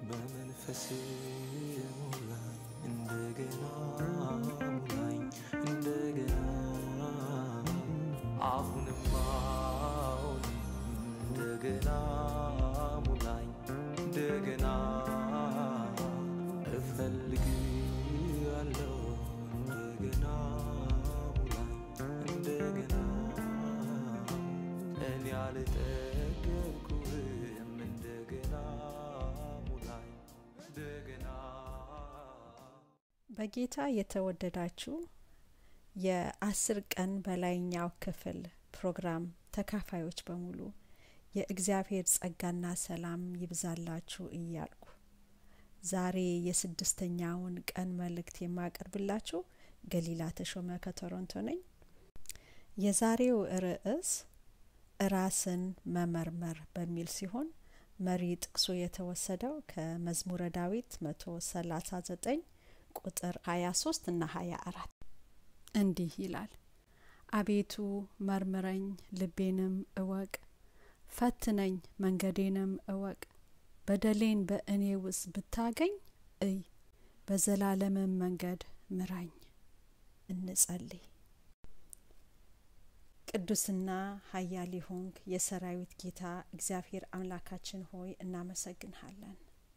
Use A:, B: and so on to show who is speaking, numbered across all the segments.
A: በመንፈስ ሙላኝ እንደገና ሙላኝ እንደገና አሁንም አሁንም እንደገና ሙላኝ እንደገና እፈልግሃለሁ እንደገና ሙላኝ እንደገና እኔ አልጠገብኩህም እንደገና ሙላኝ እንደገና
B: በጌታ የተወደዳችሁ የአስር ቀን በላይኛው ክፍል ፕሮግራም ተካፋዮች በሙሉ የእግዚአብሔር ጸጋና ሰላም ይብዛላችሁ እያልኩ ዛሬ የስድስተኛውን ቀን መልእክት የማቀርብላችሁ ገሊላ ተሾመ ከቶሮንቶ ነኝ። የዛሬው ርዕስ ራስን መመርመር በሚል ሲሆን መሪ ጥቅሱ የተወሰደው ከመዝሙረ ዳዊት መቶ ሰላሳ ዘጠኝ ቁጥር ሀያ ሶስት እና ሀያ አራት እንዲህ ይላል አቤቱ መርምረኝ ልቤንም እወቅ ፈትነኝ መንገዴንም እወቅ በደሌን በእኔ ውስጥ ብታገኝ እይ በዘላለምም መንገድ ምራኝ እንጸልይ ቅዱስና ሀያል ሆንክ የሰራዊት ጌታ እግዚአብሔር አምላካችን ሆይ እናመሰግንሃለን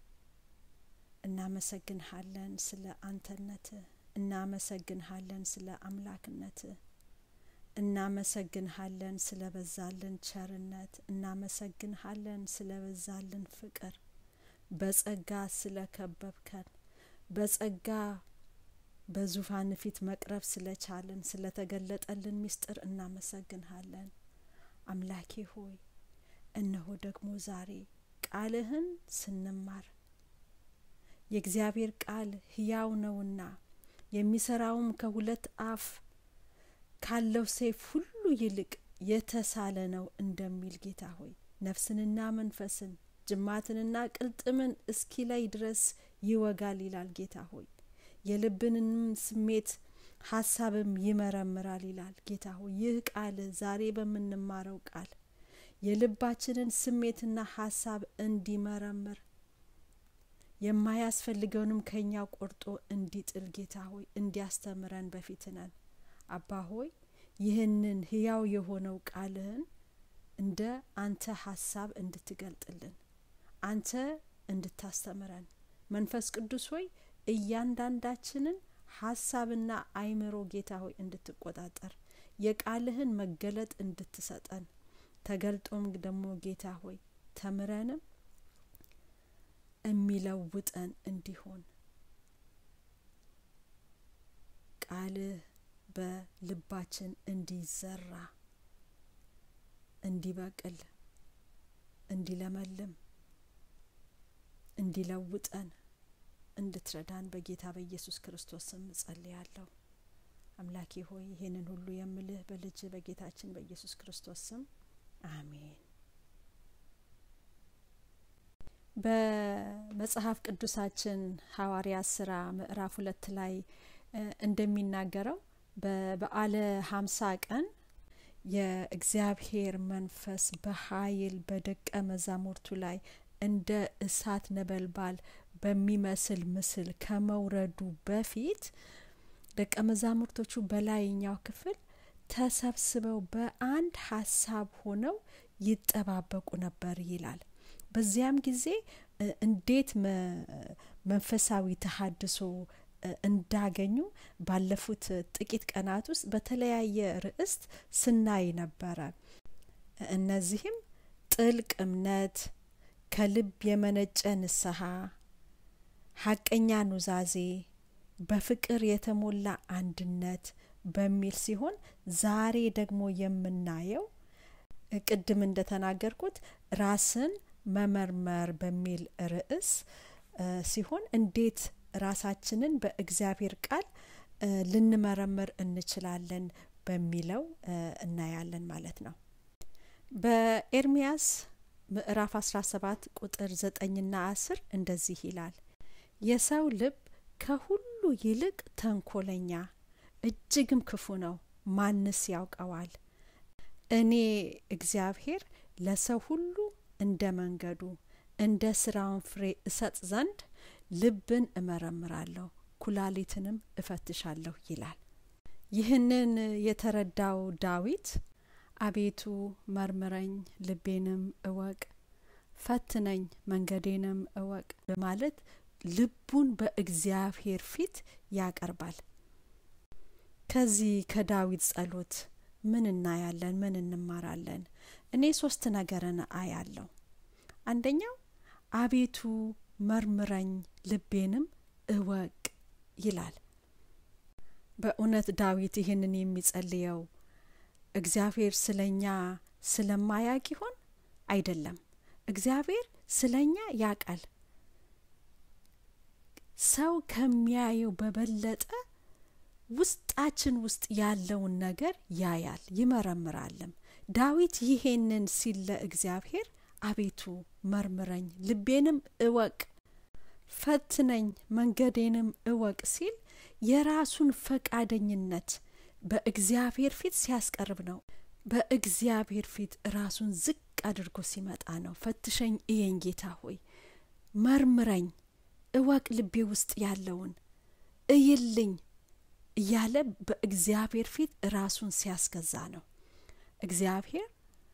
B: እናመሰግንሃለን ስለ አንተነትህ እናመሰግንሃለን ስለ አምላክነትህ እናመሰግንሃለን ስለ በዛልን ቸርነት እናመሰግንሃለን ስለ በዛልን ፍቅር በጸጋ ስለ ከበብከን በጸጋ በዙፋን ፊት መቅረብ ስለቻልን ስለተገለጠልን ምስጢር እናመሰግንሃለን አምላኬ ሆይ እነሆ ደግሞ ዛሬ ቃልህን ስንማር የእግዚአብሔር ቃል ህያው ነውና የሚሰራውም ከሁለት አፍ ካለው ሰይፍ ሁሉ ይልቅ የተሳለ ነው እንደሚል ጌታ ሆይ ነፍስንና መንፈስን ጅማትንና ቅልጥምን እስኪ ላይ ድረስ ይወጋል ይላል ጌታ ሆይ የልብንም ስሜት ሀሳብም ይመረምራል ይላል ጌታ ሆይ ይህ ቃል ዛሬ በምንማረው ቃል የልባችንን ስሜትና ሀሳብ እንዲመረምር የማያስፈልገውንም ከኛ ቆርጦ እንዲጥል ጌታ ሆይ እንዲያስተምረን በፊት ነን አባ ሆይ ይህንን ህያው የሆነው ቃልህን እንደ አንተ ሀሳብ እንድትገልጥልን አንተ እንድታስተምረን መንፈስ ቅዱስ ሆይ እያንዳንዳችንን ሀሳብና አይምሮ ጌታ ሆይ እንድትቆጣጠር የቃልህን መገለጥ እንድትሰጠን ተገልጦም ደግሞ ጌታ ሆይ ተምረንም የሚለውጠን እንዲሆን ቃልህ በልባችን እንዲዘራ እንዲበቅል እንዲለመልም እንዲለውጠን እንድትረዳን በጌታ በኢየሱስ ክርስቶስ ስም እጸልያለሁ አምላኬ ሆይ ይህንን ሁሉ የምልህ በልጅ በጌታችን በኢየሱስ ክርስቶስ ስም አሜን በመጽሐፍ ቅዱሳችን ሐዋርያ ስራ ምዕራፍ ሁለት ላይ እንደሚናገረው በበዓለ ሀምሳ ቀን የእግዚአብሔር መንፈስ በኃይል በደቀ መዛሙርቱ ላይ እንደ እሳት ነበልባል በሚመስል ምስል ከመውረዱ በፊት ደቀ መዛሙርቶቹ በላይኛው ክፍል ተሰብስበው በአንድ ሀሳብ ሆነው ይጠባበቁ ነበር ይላል በዚያም ጊዜ እንዴት መንፈሳዊ ተሀድሶ እንዳገኙ ባለፉት ጥቂት ቀናት ውስጥ በተለያየ ርዕስት ስናይ ነበረ እነዚህም ጥልቅ እምነት ከልብ የመነጨ ንስሐ ሀቀኛ ኑዛዜ በፍቅር የተሞላ አንድነት በሚል ሲሆን ዛሬ ደግሞ የምናየው ቅድም እንደተናገርኩት ራስን መመርመር በሚል ርዕስ ሲሆን እንዴት ራሳችንን በእግዚአብሔር ቃል ልንመረምር እንችላለን በሚለው እናያለን ማለት ነው በኤርሚያስ ምዕራፍ 17 ቁጥር ዘጠኝና አስር እንደዚህ ይላል የሰው ልብ ከሁሉ ይልቅ ተንኮለኛ እጅግም ክፉ ነው ማንስ ያውቀዋል እኔ እግዚአብሔር ለሰው ሁሉ እንደ መንገዱ እንደ ስራውን ፍሬ እሰጥ ዘንድ ልብን እመረምራለሁ ኩላሊትንም እፈትሻለሁ ይላል። ይህንን የተረዳው ዳዊት አቤቱ መርምረኝ፣ ልቤንም እወቅ፣ ፈትነኝ፣ መንገዴንም እወቅ በማለት ልቡን በእግዚአብሔር ፊት ያቀርባል። ከዚህ ከዳዊት ጸሎት ምን እናያለን? ምን እንማራለን? እኔ ሶስት ነገርን አያለሁ። አንደኛው አቤቱ መርምረኝ ልቤንም እወቅ ይላል። በእውነት ዳዊት ይህንን የሚጸልየው እግዚአብሔር ስለኛ ስለማያቅ ይሆን? አይደለም። እግዚአብሔር ስለኛ ያቃል። ሰው ከሚያየው በበለጠ ውስጣችን ውስጥ ያለውን ነገር ያያል ይመረምራልም። ዳዊት ይሄንን ሲል ለእግዚአብሔር አቤቱ መርምረኝ ልቤንም እወቅ ፈትነኝ መንገዴንም እወቅ ሲል የራሱን ፈቃደኝነት በእግዚአብሔር ፊት ሲያስቀርብ ነው። በእግዚአብሔር ፊት ራሱን ዝቅ አድርጎ ሲመጣ ነው። ፈትሸኝ እየኝ ጌታ ሆይ መርምረኝ፣ እወቅ ልቤ ውስጥ ያለውን እይልኝ እያለ በእግዚአብሔር ፊት ራሱን ሲያስገዛ ነው። እግዚአብሔር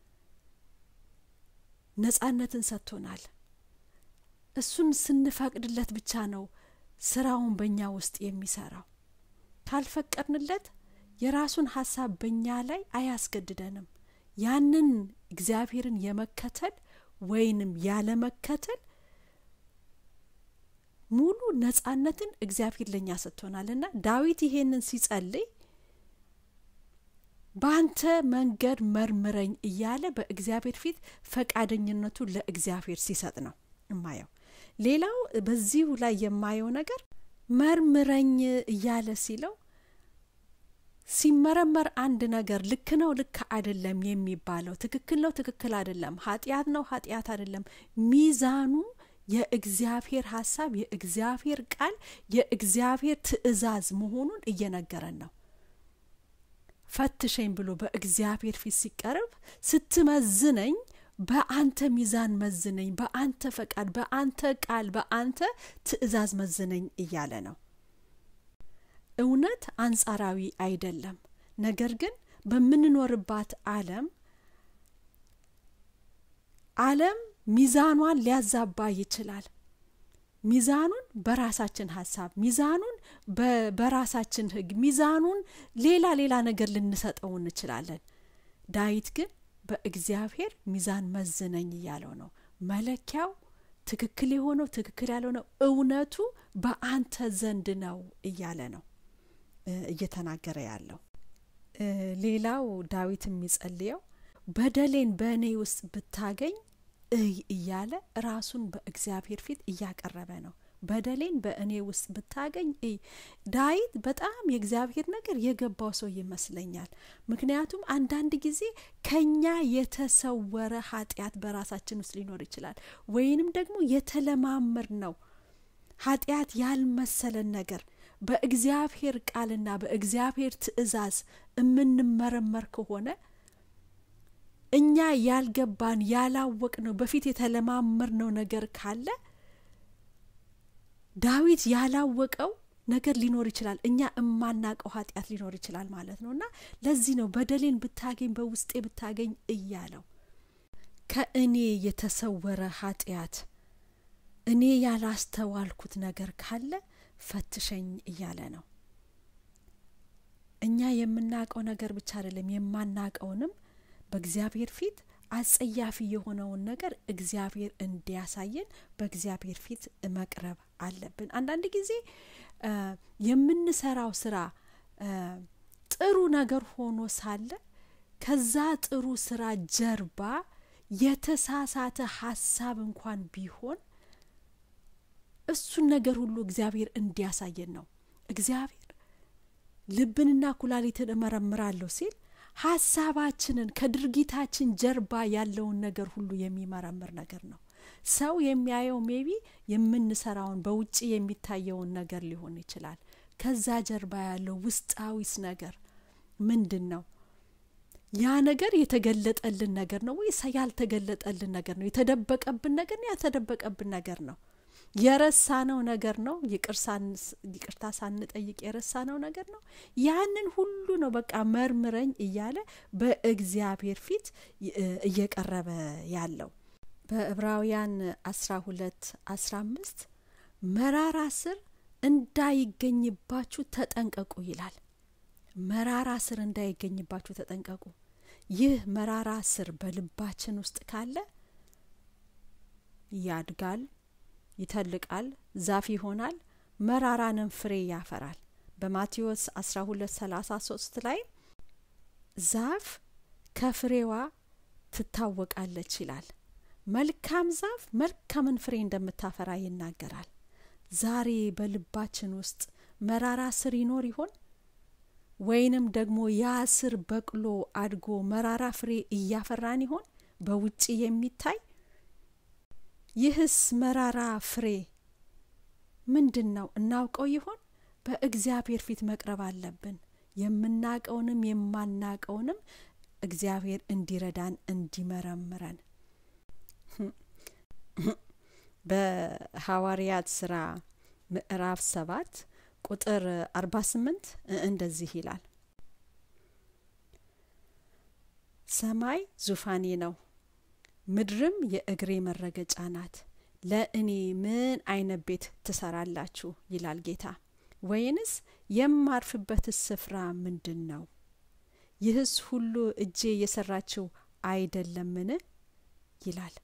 B: ነጻነትን ሰጥቶናል። እሱን ስንፈቅድለት ብቻ ነው ስራውን በእኛ ውስጥ የሚሰራው። ካልፈቀድንለት የራሱን ሀሳብ በእኛ ላይ አያስገድደንም። ያንን እግዚአብሔርን የመከተል ወይንም ያለመከተል ሙሉ ነጻነትን እግዚአብሔር ለእኛ ሰጥቶናልና ዳዊት ይሄንን ሲጸልይ በአንተ መንገድ መርምረኝ እያለ በእግዚአብሔር ፊት ፈቃደኝነቱ ለእግዚአብሔር ሲሰጥ ነው እማየው። ሌላው በዚሁ ላይ የማየው ነገር መርምረኝ እያለ ሲለው ሲመረመር አንድ ነገር ልክ ነው፣ ልክ አይደለም የሚባለው ትክክል ነው፣ ትክክል አይደለም፣ ኃጢአት ነው፣ ኃጢአት አይደለም፣ ሚዛኑ የእግዚአብሔር ሀሳብ፣ የእግዚአብሔር ቃል፣ የእግዚአብሔር ትእዛዝ መሆኑን እየነገረን ነው። ፈትሸኝ ብሎ በእግዚአብሔር ፊት ሲቀርብ ስትመዝነኝ በአንተ ሚዛን መዝነኝ፣ በአንተ ፈቃድ፣ በአንተ ቃል፣ በአንተ ትእዛዝ መዝነኝ እያለ ነው። እውነት አንጻራዊ አይደለም። ነገር ግን በምንኖርባት ዓለም ዓለም ሚዛኗን ሊያዛባ ይችላል። ሚዛኑን በራሳችን ሀሳብ፣ ሚዛኑን በራሳችን ሕግ፣ ሚዛኑን ሌላ ሌላ ነገር ልንሰጠው እንችላለን። ዳዊት ግን በእግዚአብሔር ሚዛን መዝነኝ እያለው ነው። መለኪያው ትክክል የሆነው ትክክል ያልሆነው እውነቱ በአንተ ዘንድ ነው እያለ ነው እየተናገረ ያለው። ሌላው ዳዊት የሚጸልየው በደሌን በእኔ ውስጥ ብታገኝ እይ እያለ ራሱን በእግዚአብሔር ፊት እያቀረበ ነው። በደሌን በእኔ ውስጥ ብታገኝ እይ። ዳዊት በጣም የእግዚአብሔር ነገር የገባው ሰው ይመስለኛል። ምክንያቱም አንዳንድ ጊዜ ከኛ የተሰወረ ኃጢአት በራሳችን ውስጥ ሊኖር ይችላል፣ ወይንም ደግሞ የተለማመድ ነው ኃጢአት ያልመሰለን ነገር በእግዚአብሔር ቃልና በእግዚአብሔር ትእዛዝ የምንመረመር ከሆነ እኛ ያልገባን ያላወቅ ነው በፊት የተለማመር ነው ነገር ካለ ዳዊት ያላወቀው ነገር ሊኖር ይችላል። እኛ እማናቀው ኃጢአት ሊኖር ይችላል ማለት ነው። እና ለዚህ ነው በደሌን ብታገኝ በውስጤ ብታገኝ እያለው ከእኔ የተሰወረ ኃጢአት እኔ ያላስተዋልኩት ነገር ካለ ፈትሸኝ እያለ ነው። እኛ የምናውቀው ነገር ብቻ አይደለም፣ የማናውቀውንም በእግዚአብሔር ፊት አጸያፊ የሆነውን ነገር እግዚአብሔር እንዲያሳየን በእግዚአብሔር ፊት መቅረብ አለብን። አንዳንድ ጊዜ የምንሰራው ስራ ጥሩ ነገር ሆኖ ሳለ ከዛ ጥሩ ስራ ጀርባ የተሳሳተ ሀሳብ እንኳን ቢሆን እሱን ነገር ሁሉ እግዚአብሔር እንዲያሳየን ነው። እግዚአብሔር ልብንና ኩላሊትን እመረምራለሁ ሲል ሀሳባችንን ከድርጊታችን ጀርባ ያለውን ነገር ሁሉ የሚመረምር ነገር ነው። ሰው የሚያየው ሜቢ የምንሰራውን በውጭ የሚታየውን ነገር ሊሆን ይችላል። ከዛ ጀርባ ያለው ውስጣዊስ ነገር ምንድን ነው? ያ ነገር የተገለጠልን ነገር ነው ወይስ ያልተገለጠልን ነገር ነው? የተደበቀብን ነገር ነው? ያልተደበቀብን ነገር ነው? የረሳነው ነገር ነው? ይቅርታ ሳንጠይቅ የረሳነው ነገር ነው? ያንን ሁሉ ነው በቃ መርምረኝ እያለ በእግዚአብሔር ፊት እየቀረበ ያለው። በዕብራውያን አስራ ሁለት አስራ አምስት መራራ ስር እንዳይገኝባችሁ ተጠንቀቁ ይላል። መራራ ስር እንዳይገኝባችሁ ተጠንቀቁ። ይህ መራራ ስር በልባችን ውስጥ ካለ ያድጋል፣ ይተልቃል፣ ዛፍ ይሆናል፣ መራራንም ፍሬ ያፈራል። በማቴዎስ 12 33 ላይ ዛፍ ከፍሬዋ ትታወቃለች ይላል። መልካም ዛፍ መልካምን ፍሬ እንደምታፈራ ይናገራል። ዛሬ በልባችን ውስጥ መራራ ስር ይኖር ይሆን? ወይንም ደግሞ ያ ስር በቅሎ አድጎ መራራ ፍሬ እያፈራን ይሆን? በውጭ የሚታይ ይህስ መራራ ፍሬ ምንድን ነው? እናውቀው ይሆን? በእግዚአብሔር ፊት መቅረብ አለብን። የምናቀውንም የማናቀውንም እግዚአብሔር እንዲረዳን እንዲመረምረን በሐዋርያት ስራ ምዕራፍ ሰባት ቁጥር አርባ ስምንት እንደዚህ ይላል ሰማይ ዙፋኔ ነው፣ ምድርም የእግሬ መረገጫ ናት። ለእኔ ምን አይነት ቤት ትሰራላችሁ? ይላል ጌታ። ወይንስ የማርፍበትስ ስፍራ ምንድን ነው? ይህስ ሁሉ እጄ የሰራችው አይደለምን? ይላል።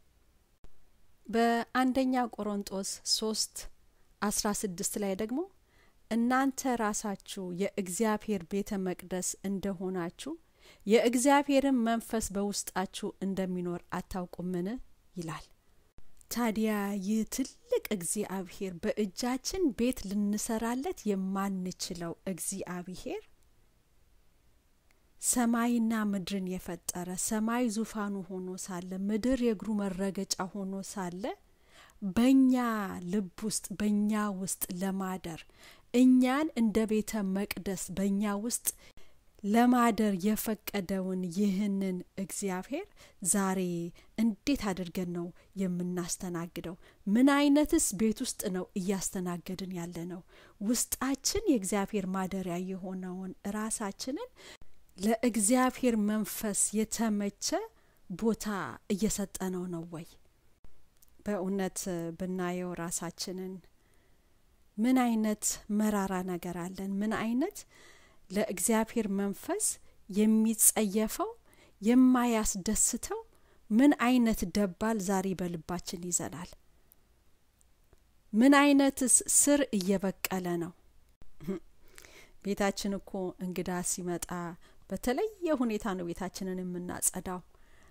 B: በአንደኛ ቆሮንጦስ ሶስት አስራ ስድስት ላይ ደግሞ እናንተ ራሳችሁ የእግዚአብሔር ቤተ መቅደስ እንደሆናችሁ የእግዚአብሔርን መንፈስ በውስጣችሁ እንደሚኖር አታውቁምን? ይላል። ታዲያ ይህ ትልቅ እግዚአብሔር በእጃችን ቤት ልንሰራለት የማንችለው እግዚአብሔር ሰማይና ምድርን የፈጠረ ሰማይ ዙፋኑ ሆኖ ሳለ ምድር የእግሩ መረገጫ ሆኖ ሳለ በእኛ ልብ ውስጥ በእኛ ውስጥ ለማደር እኛን እንደ ቤተ መቅደስ በእኛ ውስጥ ለማደር የፈቀደውን ይህንን እግዚአብሔር ዛሬ እንዴት አድርገን ነው የምናስተናግደው? ምን አይነትስ ቤት ውስጥ ነው እያስተናገድን ያለ ነው? ውስጣችን የእግዚአብሔር ማደሪያ የሆነውን ራሳችንን ለእግዚአብሔር መንፈስ የተመቸ ቦታ እየሰጠነው ነው ወይ? በእውነት ብናየው ራሳችንን ምን አይነት መራራ ነገር አለን? ምን አይነት ለእግዚአብሔር መንፈስ የሚጸየፈው የማያስደስተው ምን አይነት ደባል ዛሬ በልባችን ይዘናል? ምን አይነትስ ስር እየበቀለ ነው? ቤታችን እኮ እንግዳ ሲመጣ በተለየ ሁኔታ ነው ቤታችንን የምናጸዳው።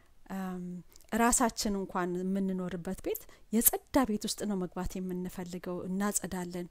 B: ራሳችን እንኳን የምንኖርበት ቤት የጸዳ ቤት ውስጥ ነው መግባት የምንፈልገው። እናጸዳለን።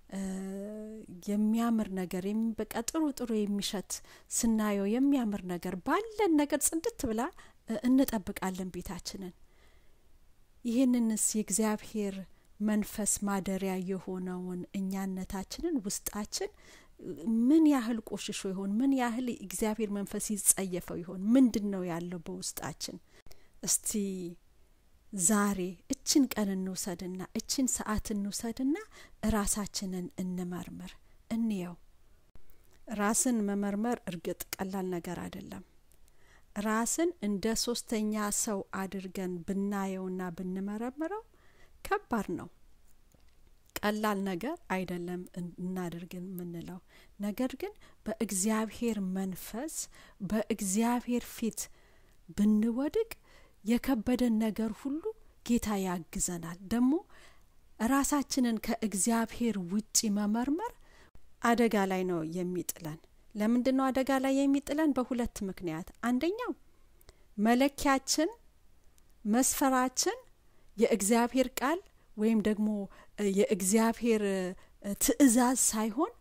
B: የሚያምር ነገር በቃ ጥሩ ጥሩ የሚሸት ስናየው የሚያምር ነገር ባለን ነገር ጽድት ብላ እንጠብቃለን ቤታችንን። ይህንንስ የእግዚአብሔር መንፈስ ማደሪያ የሆነውን እኛነታችንን ውስጣችን ምን ያህል ቆሽሾ ይሆን? ምን ያህል እግዚአብሔር መንፈስ ይጸየፈው ይሆን? ምንድን ነው ያለው በውስጣችን? እስቲ ዛሬ እችን ቀን እንውሰድና እችን ሰዓት እንውሰድና ራሳችንን እንመርምር፣ እንየው። ራስን መመርመር እርግጥ ቀላል ነገር አይደለም። ራስን እንደ ሶስተኛ ሰው አድርገን ብናየውና ብንመረምረው ከባድ ነው። ቀላል ነገር አይደለም እናድርግን የምንለው ነገር ግን በእግዚአብሔር መንፈስ በእግዚአብሔር ፊት ብንወድቅ የከበደን ነገር ሁሉ ጌታ ያግዘናል። ደግሞ ራሳችንን ከእግዚአብሔር ውጪ መመርመር አደጋ ላይ ነው የሚጥለን። ለምንድን ነው አደጋ ላይ የሚጥለን? በሁለት ምክንያት። አንደኛው መለኪያችን መስፈራችን የእግዚአብሔር ቃል ወይም ደግሞ የእግዚአብሔር ትእዛዝ ሳይሆን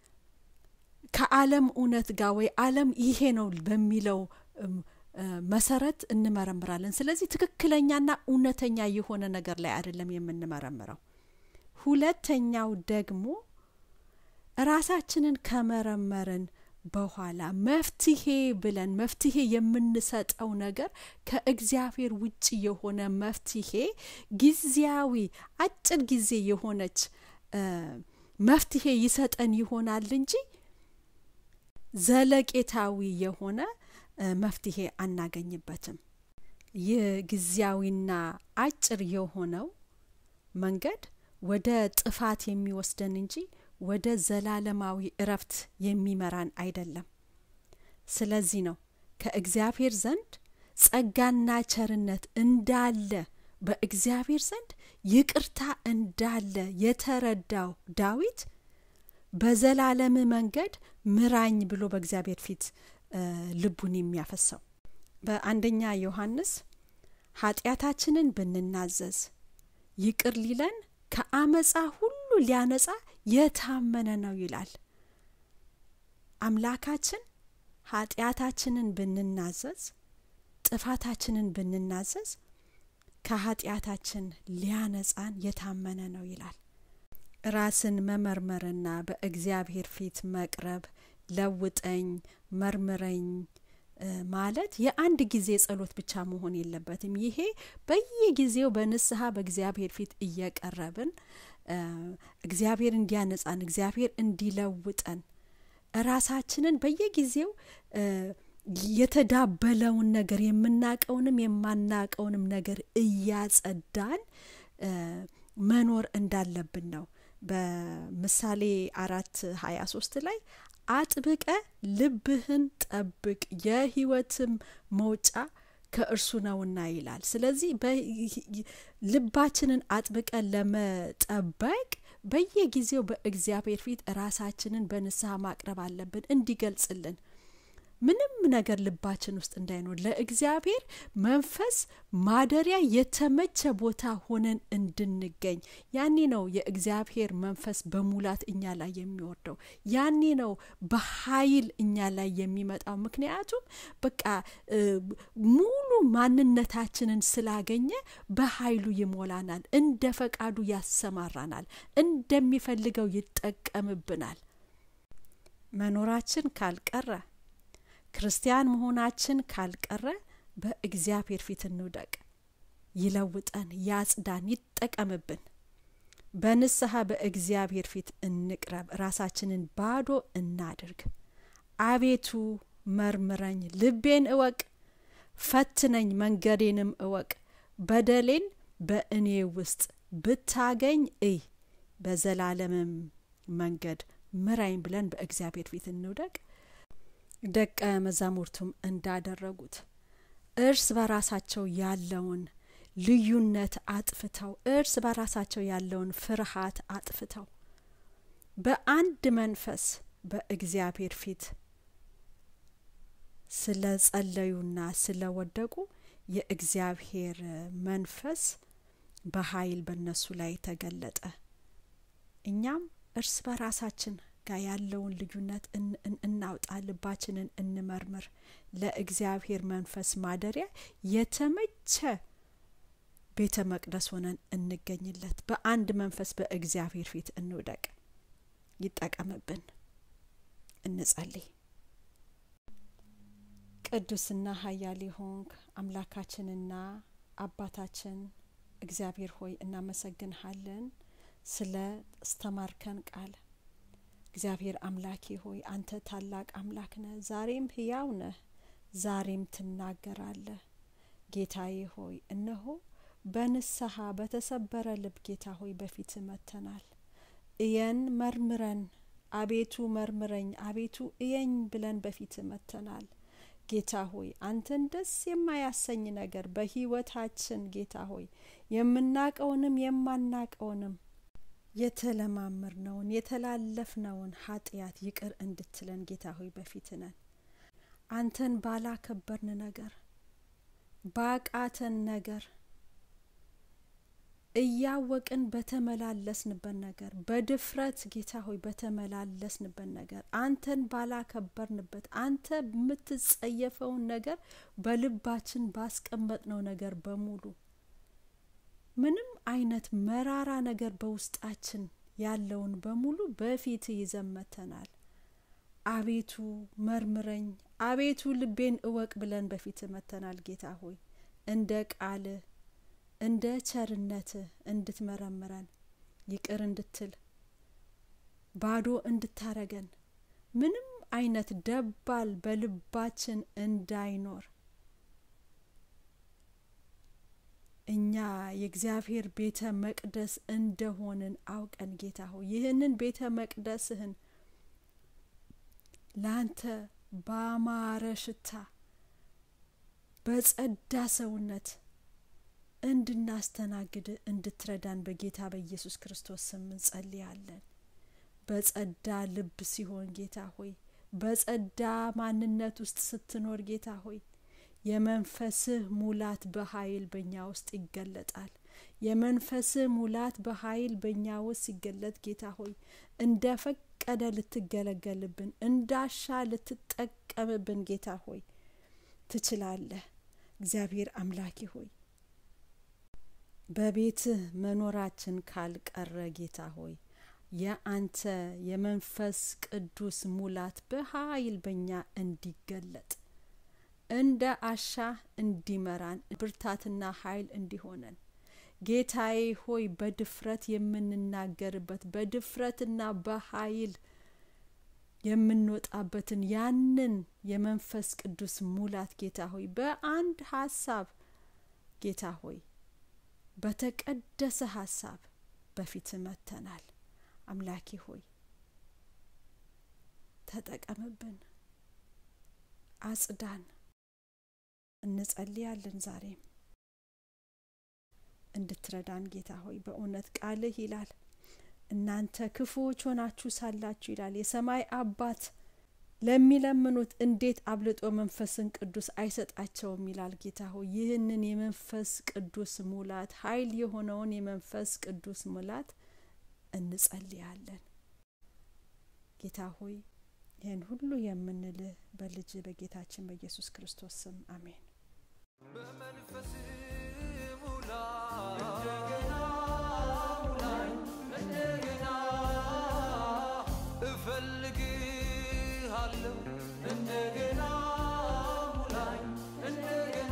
B: ከዓለም እውነት ጋር ወይ ዓለም ይሄ ነው በሚለው መሰረት እንመረምራለን። ስለዚህ ትክክለኛና እውነተኛ የሆነ ነገር ላይ አይደለም የምንመረምረው። ሁለተኛው ደግሞ ራሳችንን ከመረመርን በኋላ መፍትሄ ብለን መፍትሄ የምንሰጠው ነገር ከእግዚአብሔር ውጭ የሆነ መፍትሄ ጊዜያዊ አጭር ጊዜ የሆነች መፍትሄ ይሰጠን ይሆናል እንጂ ዘለቄታዊ የሆነ መፍትሄ አናገኝበትም። ይህ ጊዜያዊና አጭር የሆነው መንገድ ወደ ጥፋት የሚወስደን እንጂ ወደ ዘላለማዊ እረፍት የሚመራን አይደለም። ስለዚህ ነው ከእግዚአብሔር ዘንድ ጸጋና ቸርነት እንዳለ በእግዚአብሔር ዘንድ ይቅርታ እንዳለ የተረዳው ዳዊት በዘላለም መንገድ ምራኝ ብሎ በእግዚአብሔር ፊት ልቡን የሚያፈሰው በአንደኛ ዮሐንስ ኃጢአታችንን ብንናዘዝ ይቅር ሊለን ከአመፃ ሁሉ ሊያነጻ የታመነ ነው ይላል። አምላካችን ኃጢአታችንን ብንናዘዝ ጥፋታችንን ብንናዘዝ ከኃጢአታችን ሊያነጻን የታመነ ነው ይላል። ራስን መመርመርና በእግዚአብሔር ፊት መቅረብ ለውጠኝ፣ መርምረኝ ማለት የአንድ ጊዜ ጸሎት ብቻ መሆን የለበትም። ይሄ በየጊዜው በንስሐ በእግዚአብሔር ፊት እየቀረብን እግዚአብሔር እንዲያነጻን፣ እግዚአብሔር እንዲለውጠን ራሳችንን በየጊዜው የተዳበለውን ነገር የምናቀውንም የማናቀውንም ነገር እያጸዳን መኖር እንዳለብን ነው። በምሳሌ አራት ሀያ ሶስት ላይ አጥብቀ ልብህን ጠብቅ የሕይወትም መውጫ ከእርሱ ነውና ይላል። ስለዚህ ልባችንን አጥብቀን ለመጠበቅ በየጊዜው በእግዚአብሔር ፊት ራሳችንን በንስሐ ማቅረብ አለብን እንዲገልጽልን ምንም ነገር ልባችን ውስጥ እንዳይኖር ለእግዚአብሔር መንፈስ ማደሪያ የተመቸ ቦታ ሆነን እንድንገኝ ያኔ ነው የእግዚአብሔር መንፈስ በሙላት እኛ ላይ የሚወርደው። ያኔ ነው በኃይል እኛ ላይ የሚመጣው። ምክንያቱም በቃ ሙሉ ማንነታችንን ስላገኘ በኃይሉ ይሞላናል፣ እንደ ፈቃዱ ያሰማራናል፣ እንደሚፈልገው ይጠቀምብናል። መኖራችን ካልቀረ ክርስቲያን መሆናችን ካልቀረ በእግዚአብሔር ፊት እንውደቅ። ይለውጠን፣ ያጽዳን፣ ይጠቀምብን። በንስሐ በእግዚአብሔር ፊት እንቅረብ። ራሳችንን ባዶ እናድርግ። አቤቱ መርምረኝ፣ ልቤን እወቅ፣ ፈትነኝ፣ መንገዴንም እወቅ። በደሌን በእኔ ውስጥ ብታገኝ እይ፣ በዘላለምም መንገድ ምራኝ ብለን በእግዚአብሔር ፊት እንውደቅ። ደቀ መዛሙርቱም እንዳደረጉት እርስ በራሳቸው ያለውን ልዩነት አጥፍተው እርስ በራሳቸው ያለውን ፍርሃት አጥፍተው በአንድ መንፈስ በእግዚአብሔር ፊት ስለ ጸለዩና ስለ ወደቁ የእግዚአብሔር መንፈስ በኃይል በእነሱ ላይ ተገለጠ። እኛም እርስ በራሳችን ጋር ያለውን ልዩነት እናውጣ፣ ልባችንን እንመርምር። ለእግዚአብሔር መንፈስ ማደሪያ የተመቸ ቤተ መቅደስ ሆነን እንገኝለት። በአንድ መንፈስ በእግዚአብሔር ፊት እንውደቅ። ይጠቀምብን። እንጸልይ። ቅዱስና ኃያል ሆንክ አምላካችንና አባታችን እግዚአብሔር ሆይ እናመሰግንሃለን ስለ አስተማርከን ቃል እግዚአብሔር አምላኬ ሆይ አንተ ታላቅ አምላክ ነህ። ዛሬም ሕያው ነህ። ዛሬም ትናገራለህ። ጌታዬ ሆይ እነሆ በንስሐ በተሰበረ ልብ ጌታ ሆይ በፊት መጥተናል። እየን መርምረን፣ አቤቱ መርምረኝ፣ አቤቱ እየኝ ብለን በፊት መጥተናል። ጌታ ሆይ አንተን ደስ የማያሰኝ ነገር በሕይወታችን ጌታ ሆይ የምናቀውንም የማናቀውንም የተለማመርነውን የተላለፍነውን ኃጢአት ይቅር እንድትለን ጌታ ሆይ በፊት ነን። አንተን ባላከበርን ነገር ባቃተን ነገር እያወቅን በተመላለስንበት ነገር በድፍረት ጌታ ሆይ በተመላለስንበት ነገር አንተን ባላከበርንበት አንተ የምትጸየፈውን ነገር በልባችን ባስቀመጥነው ነገር በሙሉ ምንም አይነት መራራ ነገር በውስጣችን ያለውን በሙሉ በፊት ይዘመተናል። አቤቱ መርምረኝ፣ አቤቱ ልቤን እወቅ ብለን በፊት መተናል። ጌታ ሆይ እንደ ቃልህ እንደ ቸርነትህ እንድትመረምረን ይቅር እንድትል ባዶ እንድታረገን ምንም አይነት ደባል በልባችን እንዳይኖር እኛ የእግዚአብሔር ቤተ መቅደስ እንደሆንን አውቀን ጌታ ሆይ ይህንን ቤተ መቅደስህን ለአንተ ባማረ ሽታ በጸዳ ሰውነት እንድናስተናግድ እንድትረዳን በጌታ በኢየሱስ ክርስቶስ ስም እንጸልያለን። በጸዳ ልብ ሲሆን ጌታ ሆይ በጸዳ ማንነት ውስጥ ስትኖር ጌታ ሆይ የመንፈስህ ሙላት በኃይል በእኛ ውስጥ ይገለጣል። የመንፈስህ ሙላት በኃይል በእኛ ውስጥ ሲገለጥ ጌታ ሆይ እንደ ፈቀደ ልትገለገልብን እንዳሻ ልትጠቀምብን ጌታ ሆይ ትችላለህ። እግዚአብሔር አምላኪ ሆይ በቤትህ መኖራችን ካልቀረ ጌታ ሆይ የአንተ የመንፈስ ቅዱስ ሙላት በኃይል በእኛ እንዲገለጥ እንደ አሻ እንዲመራን ብርታትና ኃይል እንዲሆነን ጌታዬ ሆይ በድፍረት የምንናገርበት በድፍረትና በኃይል የምንወጣበትን ያንን የመንፈስ ቅዱስ ሙላት ጌታ ሆይ በአንድ ሀሳብ ጌታ ሆይ በተቀደሰ ሀሳብ በፊት መተናል። አምላኬ ሆይ ተጠቀምብን፣ አጽዳን። እንጸልያለን ዛሬም እንድትረዳን ጌታ ሆይ በእውነት ቃልህ ይላል እናንተ ክፉዎች ሆናችሁ ሳላችሁ ይላል የሰማይ አባት ለሚለምኑት እንዴት አብልጦ መንፈስን ቅዱስ አይሰጣቸውም ይላል ጌታ ሆይ ይህንን የመንፈስ ቅዱስ ሙላት ኃይል የሆነውን የመንፈስ ቅዱስ ሙላት እንጸልያለን ጌታ ሆይ ይህን ሁሉ የምንልህ በልጅ በጌታችን በኢየሱስ ክርስቶስ ስም አሜን
A: በመንፈስ ሙላይ እንደገና ሙላይ እንደገና እፈልግሃለሁ እንደገና ሙላይ እንደገና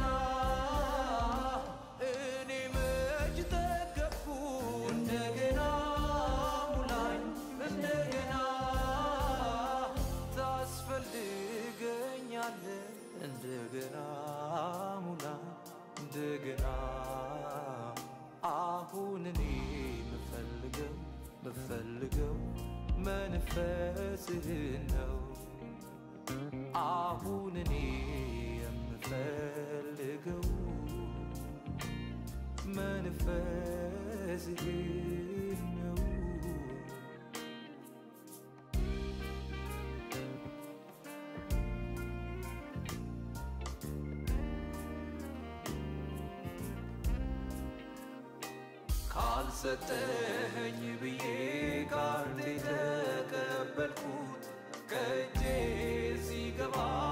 A: እኔ መች ጠገብኩ እንደገና ሙላይ እንደገና ታስፈልገኛለህ እንደገና ሙላይ እንደገና አሁን እኔ ምፈልገው ምፈልገው መንፈስህን ነው አሁን እኔ የምፈልገው መንፈስህን ነው ካልሰጠኸኝ ብዬ ካርድ የተቀበልኩት ከእጄ ሲገባ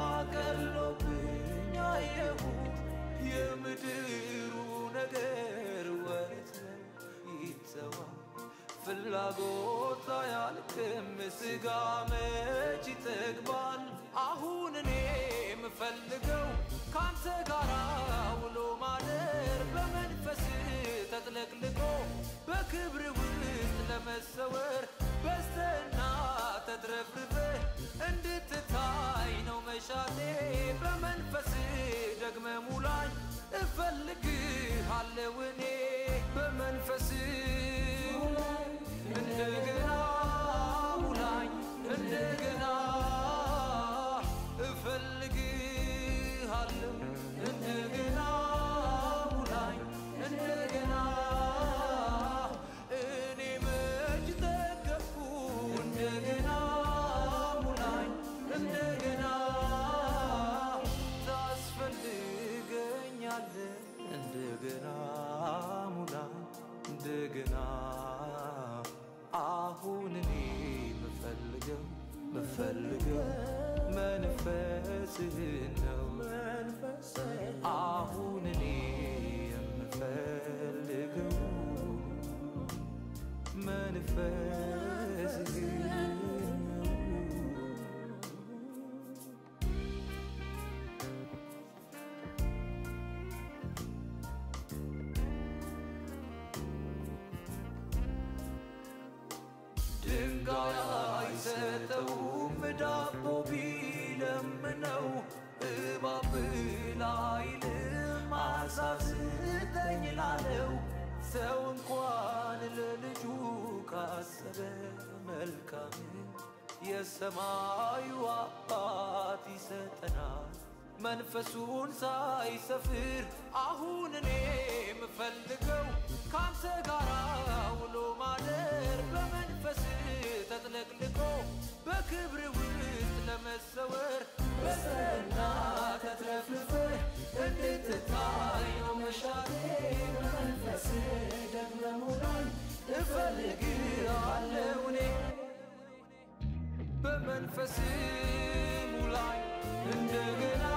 A: ቀሎብኝ አየሁት። የምድሩ ነገር ወረት ነው ይተዋል፣ ፍላጎት አያልቅም፣ ስጋ መች ይጠግባል። አሁን እኔ የምፈልገው ካንተ ጋር ውሎ ማደር በመንፈስ ተጥለቅልቆ በክብር ውስጥ ለመሰወር በስተና ተትረፍርፈ እንድትታይ ነው መሻቴ በመንፈስ ደግመ ሙላኝ እፈልግሃለሁ እኔ በመንፈስ እንደገና ሙላኝ እንደገና እፈልግሃለሁ እንደገና ድንጋይ አይሰጠውም ዳቦ ቢለምነው እባብ ላይልም አሳዝነኝ ላለው ሰው እንኳን ለልጁ ካሰበ መልካም የሰማዩ አባት ይሰጠናል መንፈሱን ሳይሰፍር አሁን እኔ የምፈልገው ካንተ ጋር ውሎ ማደር በመንፈስ ተጥለቅልቆ በክብር ውስጥ ለመሰወር በሰና ተትረፍርፈ እንድትታይ ነው መሻቴ በመንፈስ ደግመ ሙላኝ እፈልግሃለሁ እኔ በመንፈስ ሙላኝ እንደገና